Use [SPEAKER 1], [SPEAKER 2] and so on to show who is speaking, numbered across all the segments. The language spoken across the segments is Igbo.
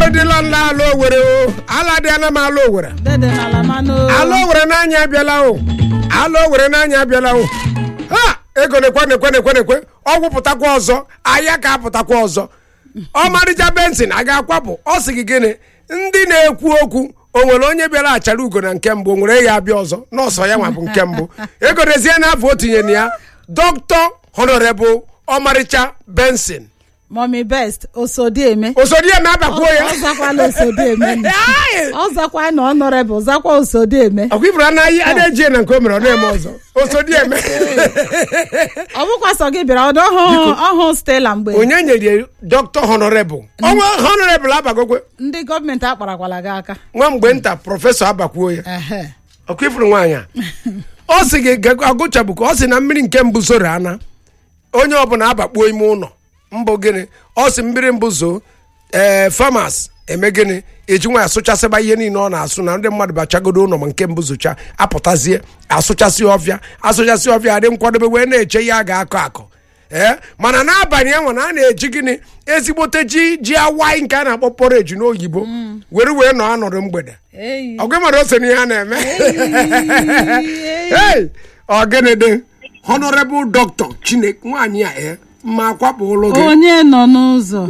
[SPEAKER 1] dịla nla ala owere o ala dịala m ala owere
[SPEAKER 2] dede n'ala manụ
[SPEAKER 1] ala owere n'anya abịala o ala owere n'anya abịala o ha ego nekwe nekwe nekwe nekwe ọgwụ pụtakwa ọzọ ahịa ka apụtakwa ọzọ ọmarịcha bensin a ga-akwapụ ọ sị gị gịnị ndị na-ekwu okwu o nwere onye bịara achara ugo na nke mbụ o nwere ya abịa ọzọ nọọsọ ya nwa bụ nke mbụ egorezie n'afọ o tinyere ya dọkịta honorable ọmarịcha bensin
[SPEAKER 2] mọmi best osodieme
[SPEAKER 1] osodieme abakwuo ya
[SPEAKER 2] ọ zakwala osodieme
[SPEAKER 1] Ai!
[SPEAKER 2] ọ zakwa na ọnọrebụ zakwa osodieme
[SPEAKER 1] ọkwa ifuru anaghị a na-eji na nke o mere ọ na-eme ọzọ osodieme
[SPEAKER 2] ọ bụkwa sọ gị bịara ọdọ ọhụ ọhụ stela mgbe
[SPEAKER 1] onye nyere dọkịta honorable ọnwa honorable abagokwe
[SPEAKER 2] ndị gọọmenti akparakwala gị aka
[SPEAKER 1] nwa mgbe nta prọfesọ abakwuo ya
[SPEAKER 2] Ehe.
[SPEAKER 1] ọkwa ifuru nwaanyị a ọ sị gị ga- agụchabụkwa ọ sị na mmiri nke mbụ zoro ana onye ọbụla abakpuo ime ụlọ mbụ gịnị ọ sị mmiri mbụ zoo ee famas eme gịnị eji nwa asụchasịba ihe niile ọ na-asụ na ndị mmadụ bachagodo ụlọ ma nke mbụ zocha apụtazie asụchasị ọfịa asụchasị ọfịa adị nkwadobe wee na-eche ihe a ga-akọ akọ ee mana n'abalị enwe na a na-eji gịnị ezigbote ji ji awai nke a na-akpọ poreji n'oyibo were wee nọ anọdụ mgbede
[SPEAKER 2] Eyi.
[SPEAKER 1] ọgụ mara ose n'ihe a na-eme
[SPEAKER 2] Eyi.
[SPEAKER 1] hey ọgịnịdị honorable doctor chineke nwaanyị a e ma akwapụ ụlọ gị
[SPEAKER 2] onye nọ n'ụzọ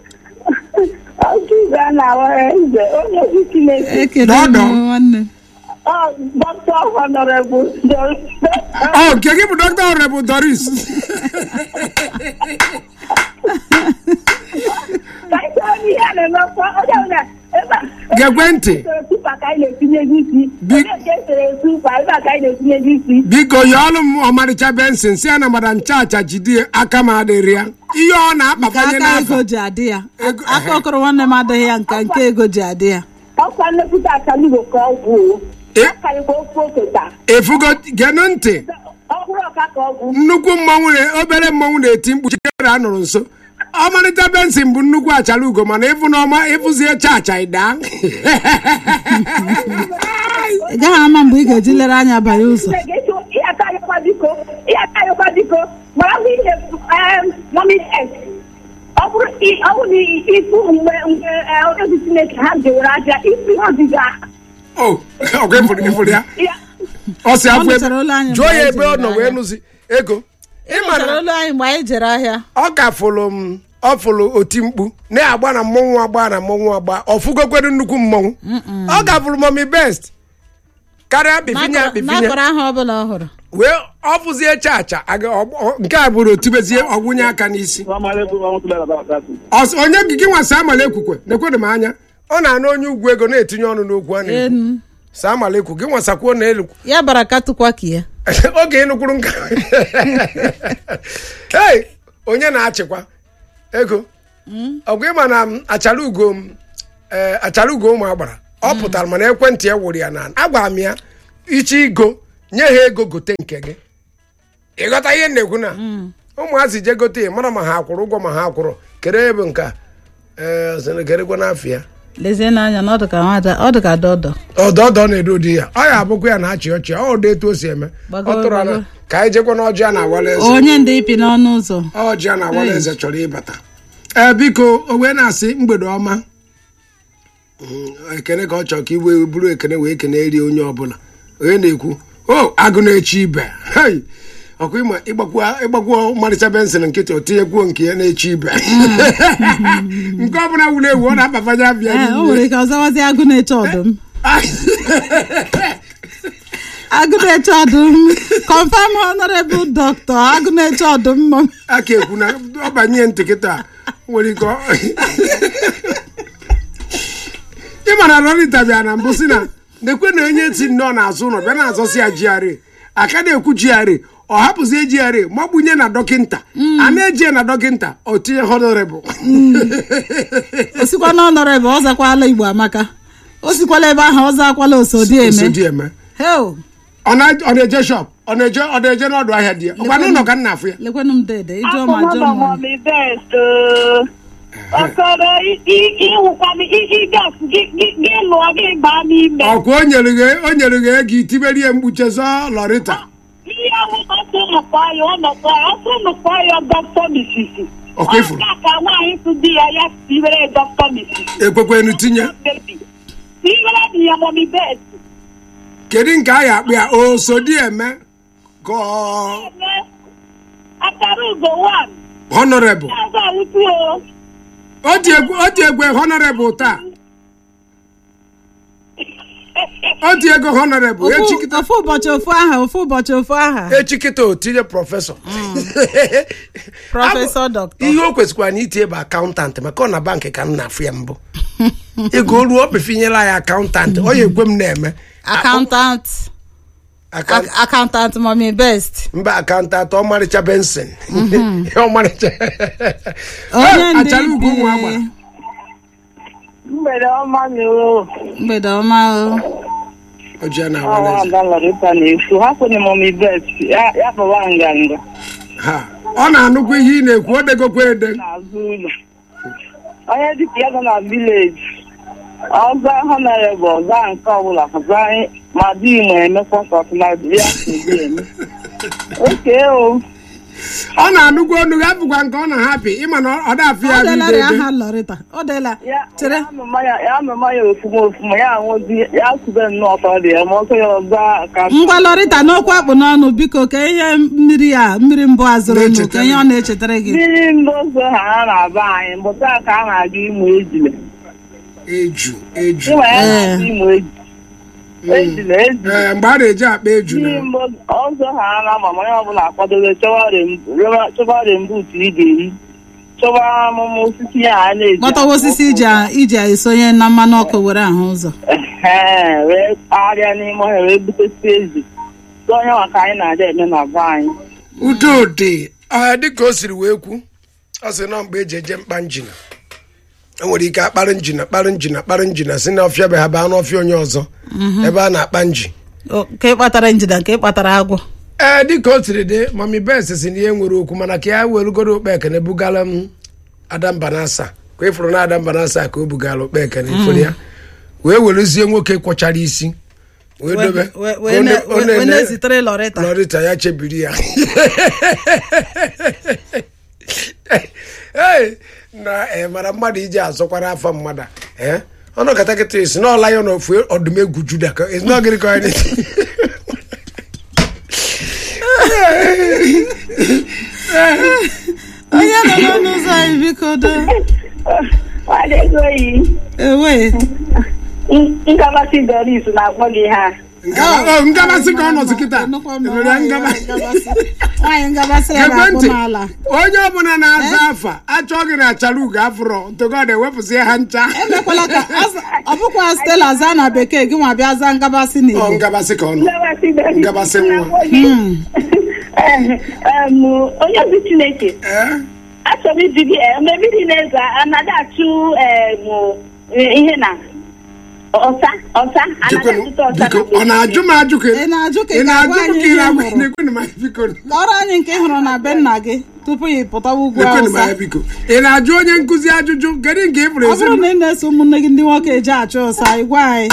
[SPEAKER 3] Ọchịza na-awara eze onye isi Chineke
[SPEAKER 2] ekele m
[SPEAKER 1] Dọdọ.
[SPEAKER 2] nwanne
[SPEAKER 3] ọ dọkịta honorable
[SPEAKER 1] ọ nke gị bụ doctor honorable doris
[SPEAKER 3] kaịsa ihe a na-emekwa onye ọbụla ebe a
[SPEAKER 1] gekwe ntị
[SPEAKER 3] esere tupa ka anyị na-etinye gị isi
[SPEAKER 1] Bi-
[SPEAKER 3] onye nke esere tupa ebe a ka anyị na-etinye gị isi
[SPEAKER 1] biko yọọlụ m ọmarịcha bensin si ya na mada nchacha jide aka m adịrị ya ihe ọ
[SPEAKER 2] ka
[SPEAKER 1] na-akpakanye
[SPEAKER 2] aka
[SPEAKER 1] n'afọ
[SPEAKER 2] ego ji adị ya
[SPEAKER 1] Ego-
[SPEAKER 2] aka okoro nwanne m adịghị ya nka nke ego ji adị ya
[SPEAKER 3] ọkwa nlekọta akalugo ka ọ gwụ
[SPEAKER 1] E-
[SPEAKER 3] akarịkwa ofe oketa
[SPEAKER 1] efugo genụ ntị
[SPEAKER 3] ọ bụrụ ọka ka ọ gwụ
[SPEAKER 1] nnukwu mmọnwụ na obere mmọnwụ na-eti mkpu chikere a nụrụ nso ọmarịcha bensin bụ nnukwu achara ugo mana ịfụ n'ọma ịfụzie chacha ịdaa
[SPEAKER 2] ị gaghị ama mgbe ị ga-eji lere anya banye ụzọ
[SPEAKER 3] ga-eche ihe akarịkwa biko ihe akarịkwa biko mara bụ ihe mọmi ọ bụrụ i- ọ bụrụ na ịfụ mgbe mgbe eh, onye isi Chineke ha jewere aja isi ọdịga
[SPEAKER 1] o ọgụ ịfụrụ ịfụrụ ya
[SPEAKER 3] ya
[SPEAKER 1] ọ si
[SPEAKER 2] Ọ
[SPEAKER 1] afọ
[SPEAKER 2] nụchara olu anyị
[SPEAKER 1] jụọ
[SPEAKER 2] mgbe
[SPEAKER 1] ya
[SPEAKER 2] anyị
[SPEAKER 1] ebe ọ
[SPEAKER 2] jere
[SPEAKER 1] nọ wee
[SPEAKER 2] ahịa.
[SPEAKER 1] nụzi ego
[SPEAKER 2] ịmara
[SPEAKER 1] ịmara
[SPEAKER 2] olu anyị mgbe anyị jere ahịa
[SPEAKER 1] ọ ka fụlụ m ọ fụlụ oti mkpu na-agba na mmọnwụ agba na mmọnwụ agba ọ fụgokwere nnukwu mmọnwụ ọ ka fụrụ mọmi best karịa bifinya
[SPEAKER 2] n'akọrọ
[SPEAKER 1] bifinya
[SPEAKER 2] n'akọrọ ahụ ọbụla ọ hụrụ
[SPEAKER 1] wee ọ fụzie chacha aga- ọ- ọ- nke a bụrụ otibezie ọgwụnye aka n'isi Ọ sị, onye gị nwa saa amala ekwukwe nekwedo m anya ọ na-ana onye ugwu ego na-etinye ọnụ n'okwu a na-ekwu
[SPEAKER 2] enu
[SPEAKER 1] saa amala ekwu gị nwasakwuo na elu
[SPEAKER 2] ya bara katụkwa ka ya
[SPEAKER 1] oge ịnụkwuru nka hey onye na-achịkwa ego ọgụ ịma na m achara ugo m ee achara ugo ụmụ agbara ọ pụtara mana ekwentị ya wụrụ ya na agwara m ya iche igo nye ha ego gote nke gị ịghọta ihe m na-ekwu na ụmụazị je gote ya mara ma ha akwụrụ ụgwọ ma ha akwụrụ kere ebe nke a ee sịrị kerekwa n'afọ ya
[SPEAKER 2] lezie n'anya na ọ dị ka nwada ọ dị ka dọdọ
[SPEAKER 1] ọdọọdọ na-edo di ya ọ ya abụkwa ya na-achị ọchị ọ dị etu o si eme
[SPEAKER 2] Gbago,
[SPEAKER 1] ọ tụrụ ana
[SPEAKER 2] gbago.
[SPEAKER 1] ka anyị jekwa n'ọjị a na-awala eze
[SPEAKER 2] onye ndị ipi n'ọnụ ụzọ
[SPEAKER 1] ọjị a na-awala eze chọrọ ịbata ee biko o wee na-asị mgbede ọma Mm, ekene ka ọ chọrọ ka iwe bụrụ ekene wee kene rie onye ọbụla onye na-ekwu o agụ na-echi ibe hei ọkwa ịma ịgbakwa ịgbakwa ọmarịcha bensin nkịtị o tinyekwuo nke ya na-echi ibe nke ọbụla wuru ewu ọ na-akpafanye abịa
[SPEAKER 2] ee o nwere ike ọzawazi agụ na-eche ọdụm agụ na-eche ọdụm confirm honorable doctor agụ na-eche ọdụm mọ
[SPEAKER 1] aka ekwu na ọ banye ntị kịta nwere ike ọ- ị mara rọrịta bịa na mbụ si na nekwe na onye si nnọọ n'azụ ụlọ bịa na-azọsi ya GRA aka na-ekwu GRA ọ hapụzie GRA magbunye na dọkịnta a na-eji na dọkịnta o tinye honorable
[SPEAKER 2] o sikwa na honorable ọ zakwala igbo amaka o sikwala ebe ahụ ọ zakwala osodieme
[SPEAKER 1] Osodieme.
[SPEAKER 2] heo
[SPEAKER 1] ọ na- ọ na-eje shop ọ na-eje ọ na-eje n'ọdụ ahịa di ya ọkwa n'ụlọ ka nna afụ ya
[SPEAKER 2] lekwenụ m dede ịjụọ ma
[SPEAKER 3] afọ
[SPEAKER 2] jụọ
[SPEAKER 3] nọmba
[SPEAKER 2] m
[SPEAKER 3] mọmi best ọkọrọ ịwụkwa m ịgasị gị lụọ gị baa n'ime
[SPEAKER 1] ọkwa o nyere gị o nyere gị ego itiberie mkpuche zọọ lọrịta
[SPEAKER 3] ihe ahụ ọsọ nọkwa ya ọ nọkwa ya ọsọ nọkwa ya dọkịta misisi
[SPEAKER 1] ọkwa ifuru
[SPEAKER 3] Ọ ka nwaanyị tụ di ya ya tiwere dọkịta misi
[SPEAKER 1] ekwekwenu tinye
[SPEAKER 3] bebi tiwere di ya mọmi bet
[SPEAKER 1] kedu nke a ya akpụ ya o so di eme gọọ
[SPEAKER 3] eme akara ugo wan
[SPEAKER 1] honorable
[SPEAKER 3] azụ alụtụ o
[SPEAKER 1] o dị egwu o dị egwu honorable taa o dị ego honorable
[SPEAKER 2] ofu
[SPEAKER 1] echikịta
[SPEAKER 2] ofu ụbọchị ofu aha ofu ụbọchị ofu aha
[SPEAKER 1] echikịta o tinye prọfesọ
[SPEAKER 2] prọfesọ dọkịta
[SPEAKER 1] ihe o kwesịkwara na itinye bụ akaụntantị maka ọ na bankị ka m na-afụ ya mbụ ego ruo o pefinyela ya akaụntantị ọ ya ekwe m na-eme
[SPEAKER 2] akaụntant
[SPEAKER 1] Akant-
[SPEAKER 2] akaụntant mọmi best
[SPEAKER 1] mba akaụntantị ọmarịcha benson ọmarịcha
[SPEAKER 2] onye ndị
[SPEAKER 1] achara ugo ụmụ agbara
[SPEAKER 3] mgbede ọma na o
[SPEAKER 2] mgbede ọma o
[SPEAKER 1] ojia na
[SPEAKER 3] ọnwa
[SPEAKER 1] awaneze
[SPEAKER 3] ada lọrịta na-efu hapụrụ mọmi bet ya ya kpọwa nganga
[SPEAKER 1] ha ọ na-anụkwa ihe ị na-ekwu o degokwa ede
[SPEAKER 3] n'azụ ụlọ onye dịka ya nọ na vileji ọza honorable ọza nke ọbụla ọza ma di ma emekwa ka ọfụma ya edi eme oke o
[SPEAKER 1] ọ na-anụkwa onu ya bụkwa nke ọ na-ahapụ ịma na ọ dafụ ya
[SPEAKER 2] ọ
[SPEAKER 1] bụ
[SPEAKER 2] delara ya
[SPEAKER 1] ide
[SPEAKER 2] aha lọrịta ọ dela
[SPEAKER 3] ya
[SPEAKER 2] chere
[SPEAKER 3] ya amụma ya ya amụma ya ofuma ofuma ya anwụzi ya kube nnọọ ọtọ dị ya ma ọsọ ya ọza ka
[SPEAKER 2] ngwa lọrịta n'okwu akpụ n'ọnụ biko ka ihe mmiri a mmiri mbụ azụrụ nụ ka ihe ọ na-echetara gị
[SPEAKER 3] mmiri mbụ ụzọ ha ha na-aba anyị mbụta ka a na-aga ịmụ ejile
[SPEAKER 1] eju eju
[SPEAKER 3] ịma ya
[SPEAKER 2] Ee.
[SPEAKER 3] na-aga ịmụ ejile ejile ejile
[SPEAKER 1] ee mgbe a na-eji akpa eju
[SPEAKER 3] Mmiri
[SPEAKER 1] na
[SPEAKER 3] mbụ ọzọ ha na-ama ma onye ọbụla akwadobe chọba rembut ị ga-eyi chọba amụma osisi ya a na-eji
[SPEAKER 2] gbatawa osisi iji a- iji esonye na mmanụ ọkụ were ahụ ụzọ
[SPEAKER 3] Ehe, wee kpagharịa n'ime ọhịa wee butesi ezi So onye maka anyị na-adị eme na be anyị
[SPEAKER 1] udo dị ọ dịka o siri wee kwu ọ sị na mgbe eji eje mkpa njina enwere ike akparị njina kparị njina kparị njina si na ọfịa be ha baa n'ọfịa onye ọzọ ebe a na-akpa nji
[SPEAKER 2] O, nke kpatara njida nke kpatara agwọ
[SPEAKER 1] ee dịka o siri dị mami bes si na ihe nwere okwu mana ka ya werugoro okpe ekene bugala m adambanasa ka ịfụrụ na adambanasa ka o bugala okpe ekene ifụrụ ya wee werezie nwoke kwọchara isi wee dobe
[SPEAKER 2] We-
[SPEAKER 1] ka
[SPEAKER 2] wee
[SPEAKER 1] ọ
[SPEAKER 2] ne-
[SPEAKER 1] na- ọ
[SPEAKER 2] wee- wee
[SPEAKER 1] na-ene-
[SPEAKER 2] na-ezitere lọrịta
[SPEAKER 1] lọrịta ya chebiri ya Ee, na eh, mara mmadụ iji azọkwara afa mmadụ a, eh? ọnụ kata kịta esi na ọla ya na ofu ọdụm egwu juda ka esi na ọgịrị ka ọ dị
[SPEAKER 2] onye nọ n'ọnụ ụzọ anyị biko do
[SPEAKER 3] ego yi
[SPEAKER 2] ewe
[SPEAKER 3] nkabasị doris na-akpọ gị ha
[SPEAKER 1] Ngaba- oh, ngabasị ka ọ nọzi kịta
[SPEAKER 2] Nnukwu m na
[SPEAKER 1] Enwere ya
[SPEAKER 2] nwaanyị
[SPEAKER 1] ngaba-
[SPEAKER 2] ngabasị. nwaanyị ngabasị ya ga-akwụ
[SPEAKER 1] ekwentị
[SPEAKER 2] n'ala
[SPEAKER 1] onye ọbụla na-aza afa achọ gị na achara ugo afụrọ ntogod ewepụsị ha ncha
[SPEAKER 2] emekwala ka az- ọ bụkwa stela zaa na bekee gị nwa bịa zaa ngabasị
[SPEAKER 1] ọ
[SPEAKER 2] n'igbo
[SPEAKER 1] ngabasị ka ọ nọ
[SPEAKER 3] nkabasị doris
[SPEAKER 1] Nkabasị nwa.
[SPEAKER 3] na-akpọ gị. Em, em, onye ozi chineke
[SPEAKER 1] Eh?
[SPEAKER 3] achọrọ m iji gị em, ebiri na-eze anaghị achụ em, ihe na ọsa ọsa anaghị
[SPEAKER 1] Jekwenụ,
[SPEAKER 3] achụta ọsa
[SPEAKER 1] biko
[SPEAKER 3] na
[SPEAKER 1] ọ na-ajụ m ajụ ka
[SPEAKER 2] ị na-ajụ ka ị
[SPEAKER 1] ị
[SPEAKER 2] ga-agwa
[SPEAKER 1] na-ajụ m
[SPEAKER 2] anyị
[SPEAKER 1] ka ị
[SPEAKER 2] ihe ị
[SPEAKER 1] na-agwa
[SPEAKER 2] hụrụ
[SPEAKER 1] na-ekwenu m anya biko
[SPEAKER 2] kọrọ anyị nke ị hụrụ na be nna gị tupu ya pụtawa ugwu
[SPEAKER 1] ekwenu m anya
[SPEAKER 2] awụsa
[SPEAKER 1] biko ị na-ajụ onye nkụzi ajụjụ kedu nke ị pụrụ
[SPEAKER 2] ọ
[SPEAKER 1] ezi
[SPEAKER 2] bụrụ na ị na-eso ụmụnne gị ndị nwoke eje achụ ụsa ị gwa anyị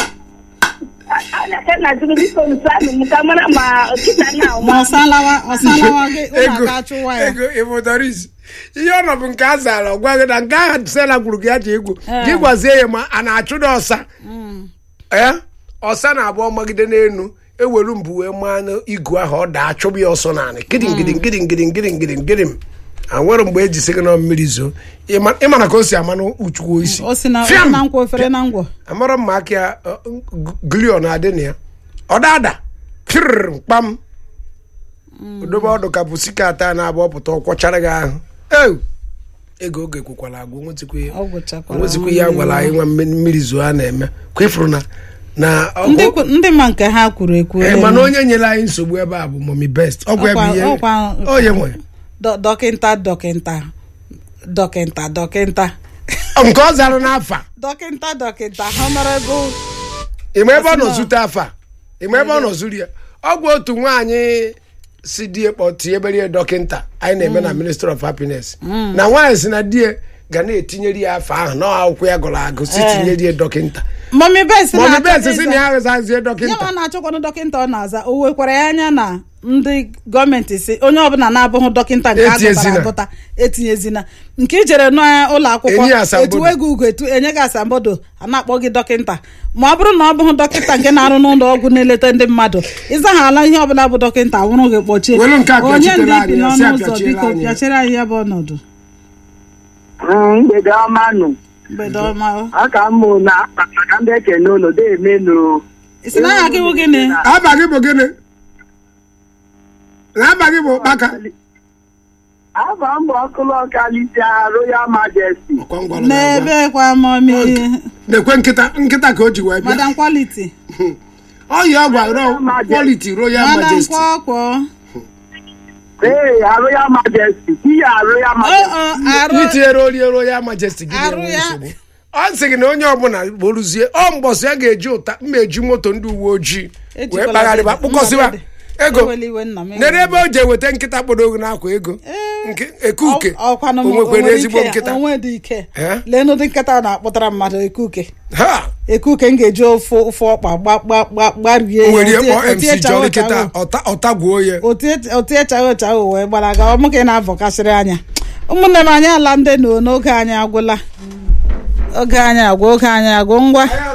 [SPEAKER 3] anaghị na ajụrụ biko nso anụ m ka mara ma kịta na
[SPEAKER 2] ma ọsalawa ọsalawa gị ụlọ
[SPEAKER 1] ego
[SPEAKER 2] aka chụwa ya
[SPEAKER 1] ego ịbụdoris ihe ọ nọ bụ nke a zara ọ gwa gị na nke ahụ sela gwuru gị ya ji egwu
[SPEAKER 2] Ee.
[SPEAKER 1] gị gwazie ya ma a na-achụ na ọsa ee ọsa na-abụ magide n'elu ewelu mbụ wee maa n'igu ahụ ọ daa chụbụ ya ọsọ naanị gidigidi gidigidi gidigidi gidim a nwere mgbe eji sị gị na mmiri zoo Ịma- ịmana ka o si ama n'uchukwu isi
[SPEAKER 2] o si na
[SPEAKER 1] Fiam!
[SPEAKER 2] na nkwa ofere na ngwọ
[SPEAKER 1] amara mma aka ya glio na-adị na ya ọ dada pir mkpam odobe ọdụ ka bụ sika ata na abụọ pụta ọkwọchara gị ahụ eu ego oge kwekwala agwa onwetikwa ya
[SPEAKER 2] ọ gwụchakwara
[SPEAKER 1] onwetikwa ihe a gwara anyị nwa mmiri mmiri zoo a na-eme kwa ịfụrụ na na ọ-
[SPEAKER 2] ndị kwu- ndị ma nke ha kwuru ekwu
[SPEAKER 1] Eh, mana onye nyere anyị nsogbu ebe a bụ momi best ọgwụ ebe
[SPEAKER 2] Ọkwa-
[SPEAKER 1] ihe
[SPEAKER 2] ọkwa-
[SPEAKER 1] onye nwe
[SPEAKER 2] Dọ- dọkịnta dọkịnta dọkịnta dọkịnta
[SPEAKER 1] nke ọ zara n'afa
[SPEAKER 2] dọkịnta dọkịnta honorable
[SPEAKER 1] ịma ebe ọ nọ
[SPEAKER 2] Ọsị na-
[SPEAKER 1] zute afa ịma ebe ọ nọ zuru ya ọ bụ otu nwaanyị si die kpọtie ebere dọkịnta anyị na-eme na ministry of happiness na nwaanyị si na die ga na-etinyere ya afọ ahụ na akwụkwọ ya gụrụ agụ si
[SPEAKER 2] Ee.
[SPEAKER 1] tinyere ya dọkịnta
[SPEAKER 2] mọmi bes
[SPEAKER 1] maọbụ
[SPEAKER 2] na-achọ
[SPEAKER 1] bensị si na
[SPEAKER 2] ịza-
[SPEAKER 1] ya aghụzazie
[SPEAKER 2] ya
[SPEAKER 1] dọkịnta
[SPEAKER 2] ma na-achọkwanụ dọkịnta ọ na-aza o wekwara ya anya na ndị gọọmenti si onye ọbụla na-abụghị dọkịnta nke a gụtara
[SPEAKER 1] Etinyezina.
[SPEAKER 2] agụta etinyezina nke ijere n'ụlọ akwụkwọ
[SPEAKER 1] Enye ya asambodo.
[SPEAKER 2] etuwe gị ugo etu enye gị asambodo a na-akpọ gị dọkịnta ma ọ bụrụ na ọ bụghị dọkịnta nke na-arụ n'ụlọ ọgwụ na-eleta ndị mmadụ ịzaghala ihe ọbụla bụ dọkịnta nwụrụ gị kpọchie
[SPEAKER 1] Welu nke a
[SPEAKER 2] onye
[SPEAKER 1] pịachitere
[SPEAKER 2] ndị
[SPEAKER 1] anyị
[SPEAKER 2] bi
[SPEAKER 1] ya, sị
[SPEAKER 2] n'ọnụ
[SPEAKER 1] a
[SPEAKER 2] ụzọ
[SPEAKER 1] pịachiere
[SPEAKER 2] biko
[SPEAKER 1] anyị ya.
[SPEAKER 2] pịachiri anyị ya bụ ọnọdụ
[SPEAKER 4] mgbede ọma nụ
[SPEAKER 2] mgbede ọma
[SPEAKER 4] aka mmụ na maka ndị ekene ụlọ deemenu
[SPEAKER 2] isi na aha gị bụ gịnị
[SPEAKER 1] aba gị bụ gịnị na aba gị bụ ụkpaka
[SPEAKER 4] aba mbọ ọkụlụ ọkalisia royal majesty
[SPEAKER 1] Ọkwa ngwara na agwa.
[SPEAKER 2] n'ebe kwa mọmi
[SPEAKER 1] na-ekwe nkịta nkịta ka o ji wee bịa
[SPEAKER 2] madam quality
[SPEAKER 1] ọya ọgwa ro quality royal
[SPEAKER 2] madam
[SPEAKER 1] majesty
[SPEAKER 2] kwọkwọ
[SPEAKER 4] ee royal majesty ihe royal majesty
[SPEAKER 2] arụ
[SPEAKER 1] itinyere orie royal majesty gị
[SPEAKER 2] Arụ
[SPEAKER 1] na-enwe
[SPEAKER 2] ya.
[SPEAKER 1] nsogbu ọ sị gị na onye ọbụla bụrụzie ọ mbọsị ya ga-eji ụta mma eji moto ndị uwe ojii wee
[SPEAKER 2] Ejikwala
[SPEAKER 1] kpagharịba
[SPEAKER 2] dede.
[SPEAKER 1] kpụkọsịba
[SPEAKER 2] Mma
[SPEAKER 1] ego
[SPEAKER 2] ewela iwe nna m
[SPEAKER 1] nere ebe o ji eweta nkịta kpọrọ ogo n'akwa ego nke ekuke
[SPEAKER 2] Ọ- ọkwanụ m-
[SPEAKER 1] onwekwe
[SPEAKER 2] onwere
[SPEAKER 1] ezigbo
[SPEAKER 2] ike-
[SPEAKER 1] nkịta
[SPEAKER 2] onwe dị ike
[SPEAKER 1] Eh?
[SPEAKER 2] lee n'ụdị nkịta na-akpụtara mmadụ ekuke
[SPEAKER 1] ha
[SPEAKER 2] ekuke m ga-eji ofu ofu ọkpa gba- gba- gba- gbarie ya.
[SPEAKER 1] nwere
[SPEAKER 2] Otie-
[SPEAKER 1] kpọ
[SPEAKER 2] otie
[SPEAKER 1] mc
[SPEAKER 2] chawo
[SPEAKER 1] jọli
[SPEAKER 2] chawo.
[SPEAKER 1] kịta ọta ọtagwuo ya
[SPEAKER 2] Otie- otie chawo chawo wee gbara ga ọmụ ka ị na-avọkasịrị anya ụmụnne m anyị ala ndị nọ n'oge anyị agwụla oge anyị agwụ oge anyị agwụ ngwa